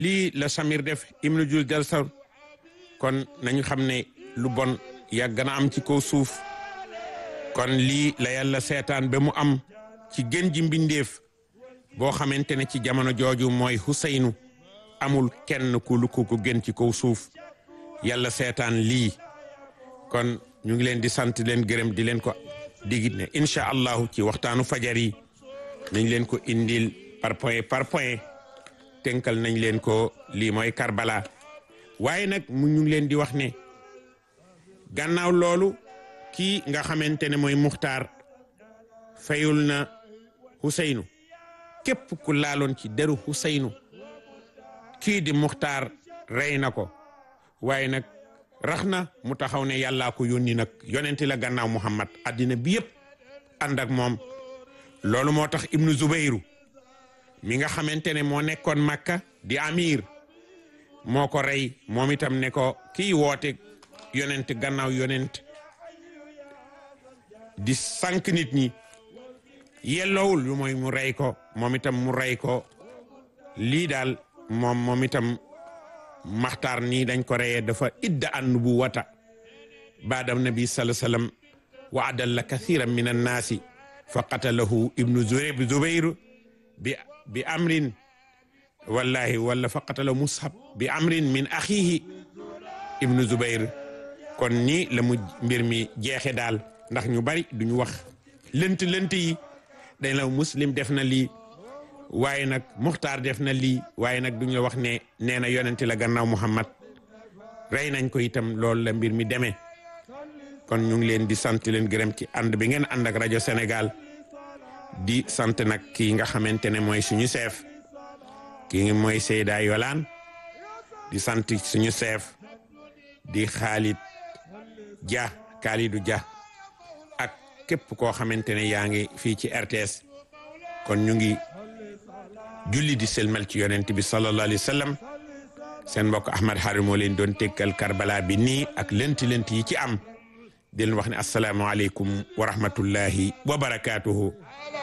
lii la Samir def ibnu jul jalsar kon nañu xam ne lu bon yàgg na am ci kaw suuf kon lii la yàlla seetaan ba mu am ci gën ji mbindeef boo xamante ne ci jamono jooju mooy Huseynu amul kenn ku lu ko gën ci kaw suuf yàlla seetaan lii kon ñu ngi leen di sant leen gërëm di leen ko digit ne incha allahu ci waxtaanu fajar yi nañ leen ko indil par point par point tënkal nañ leen ko lii mooy Karbala waaye nag mu ñu ngi leen di wax ne gannaaw loolu kii nga xamante ne mooy Muxtaar fayul na Huseynu képp ku laaloon ci deru Huseynu kii di Muxtaar rey na ko waaye nag rax na mu taxaw ne yàllaa ko yónni nag yonenti la gannaaw Muhammad addina bi yëpp ànd ak moom loolu moo tax Ibnu Zubayru mi nga xamante ne moo nekkoon Makka di amir moo ko rey moom itam ne ko kii woote yonent gannaaw yonent di sànq nit ñi yelloowul lu mooy mu rey ko moom itam mu rey ko lii daal moom moom itam maxtaar nii dañ ko reyee dafa idda an nubuwata baadam nabi sallallahu alayhi wasallam wa adalla kathiran min annaasi fa qatalahu ibnu zubayr bi bi amrin wallahi wala fa qatala mushab bi amrin min axihi ibnu zubayr kon nii la mu mbir mi jeexe daal ndax ñu bari duñu wax lënt lënt yi dañ la muslim def na lii waaye nag muxtaar def na lii waaye nag duñu la wax ne nee na yonenti la gannaaw muhammad rey nañ ko itam loolu la mbir mi demee kon ñu ngi leen di sant leen gërëm ci ànd bi ngeen ànd ak rajo Sénégal di sant nag kii nga xamante ne mooy suñu chef kii ngi mooy Seyda Yolaan di sant suñu chef di Khalid Dia Khalidou Dia ak képp koo xamante ne yaa ngi fii ci RTS kon ñu ngi julli di selmal ci yonent bi sallallahu alayhi wa sallam seen mbokk Ahmad Harim moo leen doon tekkal Karbala bi nii ak lenti lenti yi ci am di leen wax ne asalaamaaleykum wa rahmatullahi wa barakaatuhu